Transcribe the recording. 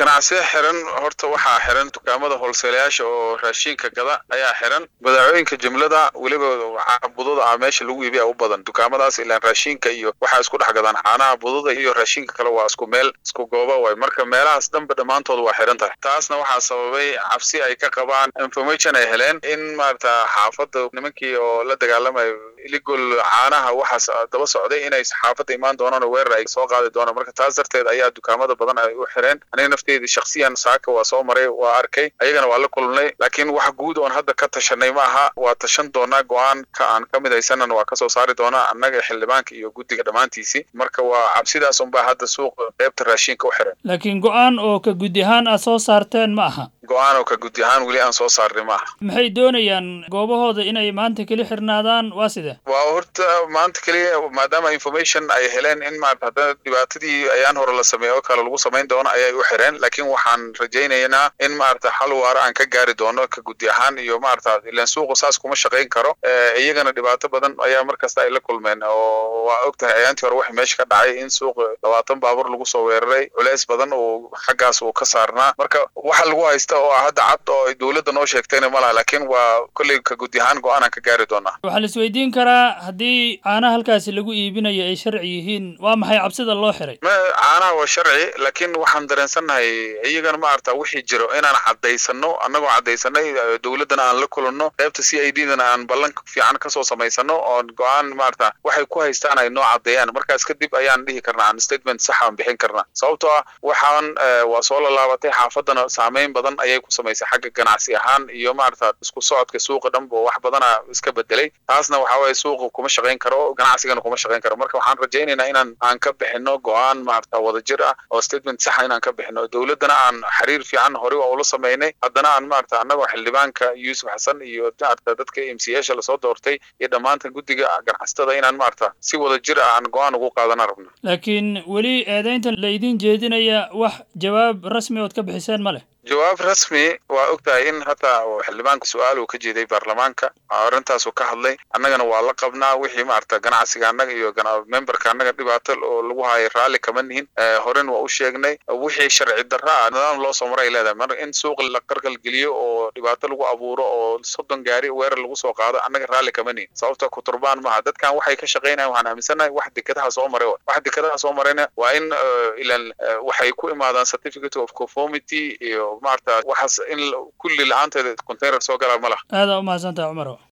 ganacsiya xiran horta waxaa xiran dukaamada holseelayaasha oo raashinka gada ayaa xiran badaacooyinka jumlada weliba budada ah meesha lagu iibiya u badan dukaamadaas ilaan raashinka iyo waxaa isku dhex gadaan caanaha budada iyo raashinka kale waa isku meel isku gooba waay marka meelahaas dhanba dhammaantood waa xiran tahay taasna waxaa sababay cabsi ay ka qabaan information ay heleen in maarata xaafadda nimankii oo la dagaalamayo iligol caanaha waxaas daba socday inay xaafadda imaan doonaan oo weerar ay soo qaadi doonaan marka taas darteed ayaa dukaamada badan ay u xireen aniga nafteedii shaksiyan saaka waa soo maray waa arkay ayagana waa la kulnay laakiin wax guud oon hadda ka tashanay ma aha waa tashan doonaa go-aan ka aan ka midaysanana waa kasoo saari doonaa annaga xildhibaanka iyo guddiga dhammaantiisii marka waa cabsidaas unbaa hadda suuqa qaybta raashinka u xiran laakiin go-aan oo ka guddi ahaan aad soo saarteen ma aha go-aan oo ka guddi ahaan weli aan soo saarnay ma aha maxay doonayaan goobahooda inay maanta keli xirnaadaan waa side waa horta maanta keliya maadaama information ay heleen in maarata haddana dhibaatadii ayaan hore la sameeyo oo kale lagu samayn doono ayay u xireen laakiin waxaan rajaynaynaa in maarata xal waara aan ka gaari doono ka guddi ahaan iyo maarata ilaan suuqu saas kuma shaqayn karo iyagana dhibaato badan ayaa markasta ay la kulmeen oo waa og tahay ayaantii hore waxa meesha ka dhacay in suuqa labaatan baabuur lagu soo weeraray culeys badan uu xaggaas uu ka saarnaa marka waxa lagu haysta oo hadda cad oo ay dowladda noo sheegtayna ma laha laakiin waa kolley ka guddi ahaan go-aan aan ka gaari doonaa waxaa la isweydiin karaa haddii caanaha halkaasi lagu iibinayo ay sharci yihiin waa maxay cabsida loo xiray caanaha waa sharci laakiin waxaan dareensannahay iyagana maarata wixii jiro inaan caddaysano annagoo caddaysanay dowladdana aan la kulanno qaybta c i d dana aan ballan fiican kasoo samaysano oon go-aan maarata waxay ku haystaan ay noo caddeeyaan markaas kadib ayaan dhihi karnaa aan statement sax aan bixin karnaa sababtoo ah waxaan waa soo lalaabatay xaafaddana saameyn badan ayay ku samaysay xagga ganacsi ahaan iyo maarata isku socodka suuqa dhanba wax badana iska bedelay taasna waxa waye suuqa kuma shaqayn karo ganacsigana kuma shaqayn karo marka waxaan rajaynaynaa inaan aan ka bixino go-aan maarata wadajir ah oo statement saxa inaan ka bixino dowladdana aan xiriir fiican hore waa ula samaynay haddana aan maarata annagoo xildhibaanka yuusuf xasan iyo maarata dadka m c yasha lasoo doortay iyo dhammaanta guddiga ganacsatada inaan maarata si wadajir ah aan go-aan ugu qaadana rabno laakiin weli eedaynta la idin jeedinaya wax jawaab rasmi ood ka bixiseen ma leh jawaab rasmi waa og tahay in hataa xildhibaanka su-aal uu ka jeeday baarlamaanka arrintaasuu ka hadlay annagana waa la qabnaa wixii maarata ganacsiga annaga iyo memberka annaga dhibaato oo lagu hayo raalli kama nihin horen waa u sheegnay wixii sharci darra ah nidaam loo soo maray leedahay mar in suuq la qarqalgeliyo oo dhibaato lagu abuuro oo soddon gaari weerar lagu soo qaado annaga raalli kama nihin sababta kuturbaan maaha dadkan waxay ka shaqaynayan waxaan aaminsannahay wax dekadaha soo maray wax dekadaha soo marayna waa in ilan waxay ku imaadaan certificate of conformity iyo maarata waxaas in kulli la-aanteeda container soo galaa ma laha aada u mahadsantaha cumaro